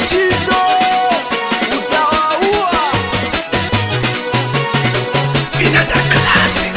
Shizo utawaua. Vinanda Classic.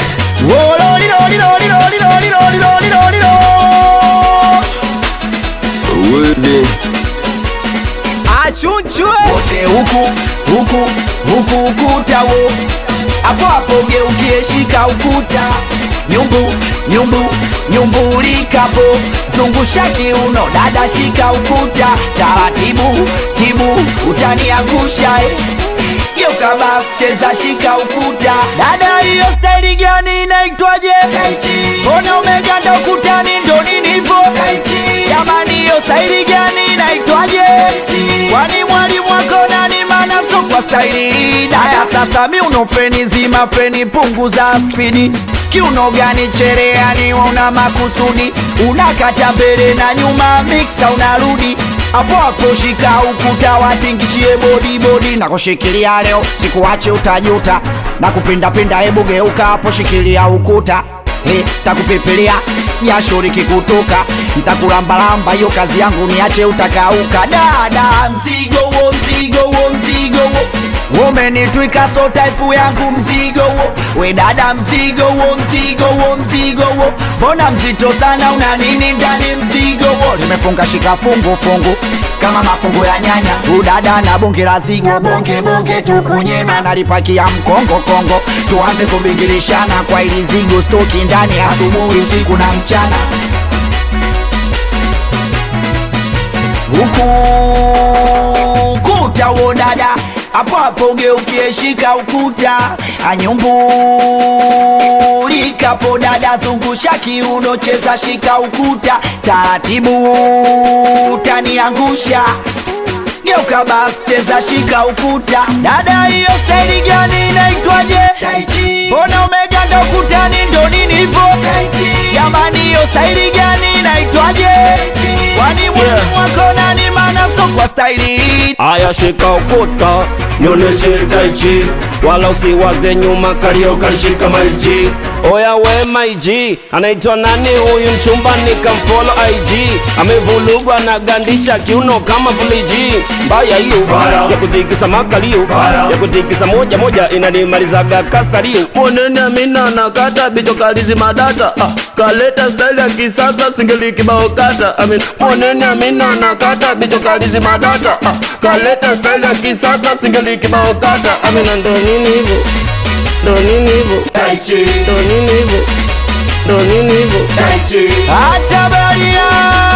Wede. Achunchwe wote huku huku huku ukuta wo hapo hapo geukie shika ukuta nyumbu nyumbu nyumbulikapo zungusha kiuno dada shika ukuta taratibu tibu utaniangusha eh. geuka bas cheza shika ukuta dada hiyo staili gani inaitwaje mbona umeganda ukutani ndo ninivo jamani hiyo staili gani inaitwaje kwani mwalimu wako nani mana so kwa staili hii daya sasa mi uno feni zima feni punguza spidi kiuno gani chereani una makusudi unakata mbele na nyuma miksa unarudi hapo hapo shika ukuta watingishie bodi bodi na kushikilia leo sikuache utajuta na kupindapinda hebu geuka hapo shikilia ukuta He, takupepelia jasho likikutoka ntakulambalamba hiyo kazi yangu niache utakauka dada mzigo wo mzigo wo mzigo wo umenitwika so type yangu mzigo wo we dada mzigo wo mzigo wo mzigo wo mbona mzito sana una nini ndani mzigo wo limefunga shika fungu fungu kama mafungu ya nyanya udada na bonge la zigo bonge bonge tukunyema nalipakia mkongo kongo tuanze kubingilishana kwa ili zigo stoki ndani asubuhi usiku na mchana huku ukuta wo dada hapo hapo ugeukie shika ukuta anyumbulikapo dada zungusha kiuno cheza shika ukuta taratibu taniangusha geuka bas cheza shika ukuta dada hiyo staili gani inaitwaje mbona umeganda ukutani ndo nini hivo jamani hiyo staili gani inaitwaje kwani mwalimu wako nani mana so kwa staili hii Aya shika ukuta nionyeshe taichi wala usiwaze nyuma kalio kalishika maiji oya we maiji anaitwa nani huyu mchumba nikamfolo IG amevulugwa na gandisha kiuno kama vuliji mbaya hiyo ya kutikisa makalio ya kutikisa moja moja inanimalizaga kasalio monene amina nakata bicho kalizi madata ah, kaleta style ya kisasa singeli kibao kata amin monene amina nakata bicho kalizi madata ah, kaleta style ya kisasa singeli kibao kata amina ndo nini hivyo ndo nini hivyo ndo nini hivyo ndo nini hivyo acha baria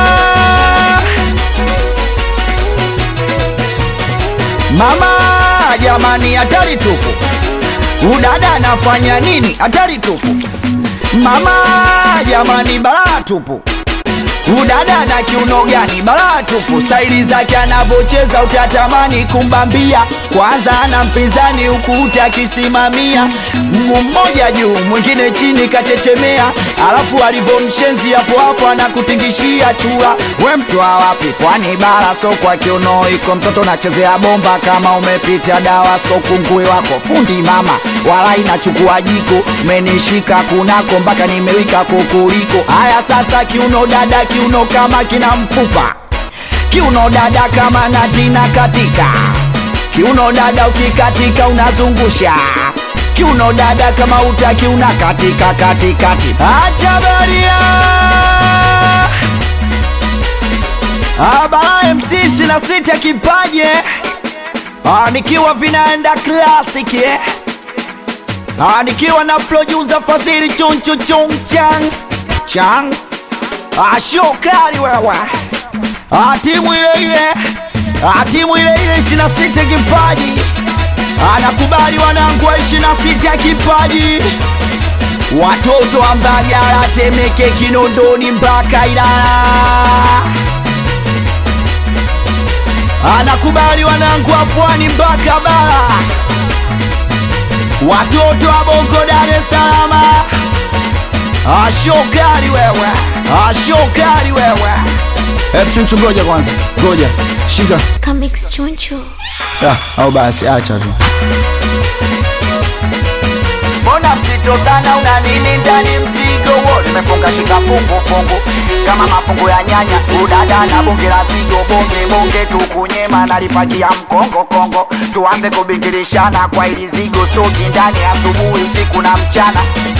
mama jamani hatari tupu udada anafanya nini hatari tupu mama jamani balaa tupu udada na kiuno gani balaa tupu staili zake anavyocheza utatamani kumbambia kwanza ana mpinzani huku utakisimamia mguu mmoja juu mwingine chini kachechemea alafu alivyomshenzi hapo hapo anakutingishia chura we mtwa wapi kwani bara so kwa kiuno iko mtoto nachezea bomba kama umepita dawa sko kungui wako fundi mama wala inachukua jiko menishika kunako mpaka nimewika kukuliko haya sasa kiuno dada kiuno kama kina mfupa kiuno dada kama natina katika kiuno dada ukikatika unazungusha kiuno dada kama utaki unakatika katikati acha baria abala mc 26 kipaje Ah, nikiwa vinaenda classic eh? Ah, nikiwa na producer Fadhili chunchu chung chang chang Ah, show kali wewe Ah, timu ile ile Ah, timu ile ile 26 kipaji anakubali wanangu wa 26 kipaji watoto wa Mbagala, Temeke, Kinondoni mpaka Ilala anakubali wanangu wa Pwani mpaka Bara, watoto wa Bongo, Dar es Salaam. Ashokali wewe, ashokali wewe. Hebu chunchu, ngoja kwanza, ngoja shika Comics Choncho. ah, au basi acha tu. mbona mzito sana una nini ndani mzigo wo nimefunga shika fungu fungu kama mafungu ya nyanya udada na bonge la zigo bonge bonge tukunyema nalipakia mkongo kongo tuanze kubingirishana kwa ili zigo stoki ndani asubuhi usiku na mchana